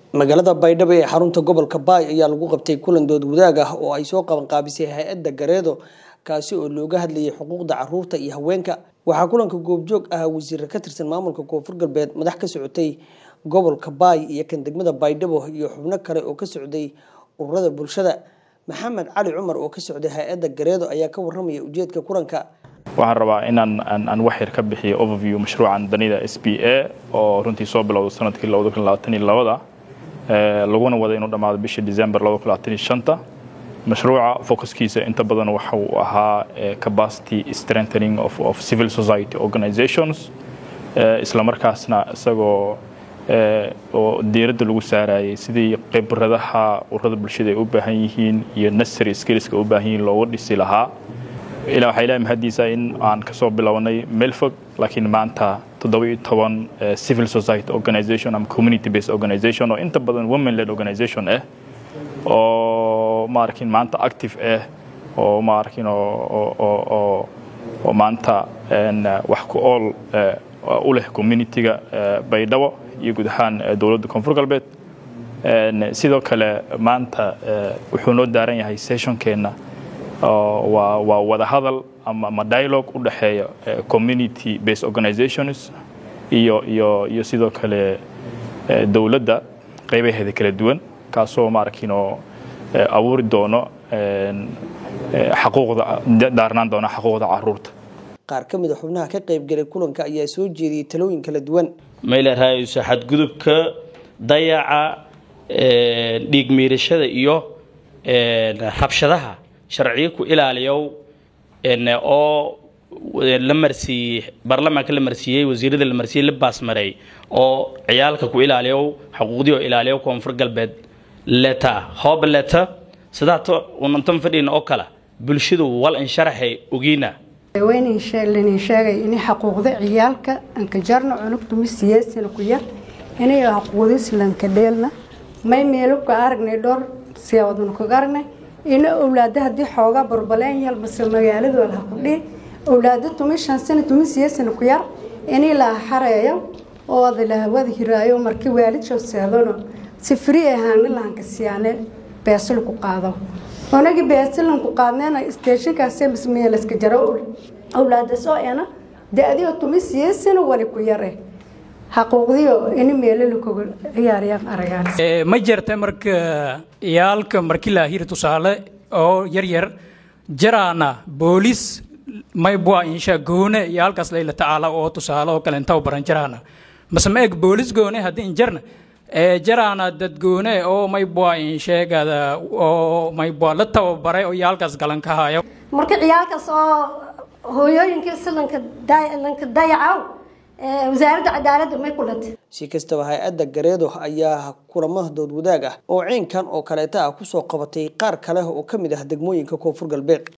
magaalada baydhabo ee xarunta gobolka baay ayaa lagu qabtay kulan dood wadaag ah oo ay soo qaban qaabisay hay-adda gareedo kaasi oo looga hadlayay xuquuqda caruurta iyo haweenka waxaa kulanka goobjoog ah wasiire ka tirsan maamulka koonfur galbeed madax ka socotay gobolka baay iyo kan degmada baydhabo iyo xubno kale oo ka socday ururada bulshada maxamed cali cumar oo ka socday hay-adda gareedo ayaa ka waramaya ujeedka kulanka waxaan rabaa inaan aan wax yar ka bixiyo overview mashruucan danida s b a oo runtii soo bilowda sanadkii labada laguna wada inuu dhammaado bishii december mashruuca focuskiisa inta badan waxa uu ahaa capacity strengthening of, of civil society organizations isla markaasna isagoo oo diiradda lagu saarayay sidii khibradaha ururada bulshada ay u baahan yihiin iyo necessary skillska u baahan yihiin loogu dhisi lahaa ilaa waxaa ilahay mahadiisa in aan kasoo bilownay meel fog laakiin maanta toddoba-iyo toban civil society organization ama community based organization oo inta badan women led organization ah oo maarkin maanta active ah oo maarkin oo maanta wax ku ool u leh communityga baydhabo iyo guud ahaan dowladda koonfur galbeed sidoo kale maanta wuxuu noo daaran yahay sessionkeenna waa wada hadal ama dialogue u dhexeeya community based organizations iyo iyo iyo sidoo kale dowladda qaybaheeda kala duwan kaasoo maarkiinoo abuuri doono xaquuqda daarnaan doona xaquuqda caruurta qaar ka mid a xubnaha ka qaybgalay kulanka ayaa soo jeediyey talooyin kala duwan maylarahayso xadgudubka dayaca dhiig miirashada iyo rabshadaha sharciyo ku ilaaliyow oo la marsiiyey baarlamaanka la marsiiyey wasiirada la marsiiyey la baasmareey oo ciyaalka ku ilaaliyow xuquuqdii oo ilaaliyow koonfur galbeed leta hooba leta sidaato unantan fadhiina oo kale bulshadu wal insharaxay ogiina waynin sheegay in xuquuqda ciyaalka anka jarna cunugtumi siyaasana ku yar inay xuquuqdis lanka dheelna may meelo ka aragnay dhowr siyaawadna kaga aragnay in owlaada haddii xoogaa barbaleen yal base magaalada walaha ku dhihi owlaada tumi shan sana tumi siyaasana ku yar inay la xareeyo oo la wada hiraayo markii waalidshoo seedano si fri ahaana lahanka siyaane beesal ku qaado onagi beesalan ku qaadneena stationkaas meelaska jaro owlaada soo ena da-dio tumi siyaasana wali ku yare xaquuqdiyo in meelo lakoga ciyaarayaan aragaan ma jirta marka iyaalka markii la hiri tusaale oo yar yar jaraana boolis maybua insha goone iyaalkaas layla tacaala oo tusaale oo kale inta baran jaraana mase ma eg boolis goone haddii injarna jaraana dadgoone oo maybua insheegada oo maybua la tababaray oo iyaalkaas galan ka hayo marka ciyaalkaas oo hooyooyinkii silanka lanka dayacow wasaaradda cadaaladda may ku latay si kastaba hay-adda gareedo ayaa kulamo dood wadaag ah oo ciinkan oo kaleeta ah kusoo qabatay qaar kale oo ka mid ah degmooyinka koonfur galbeed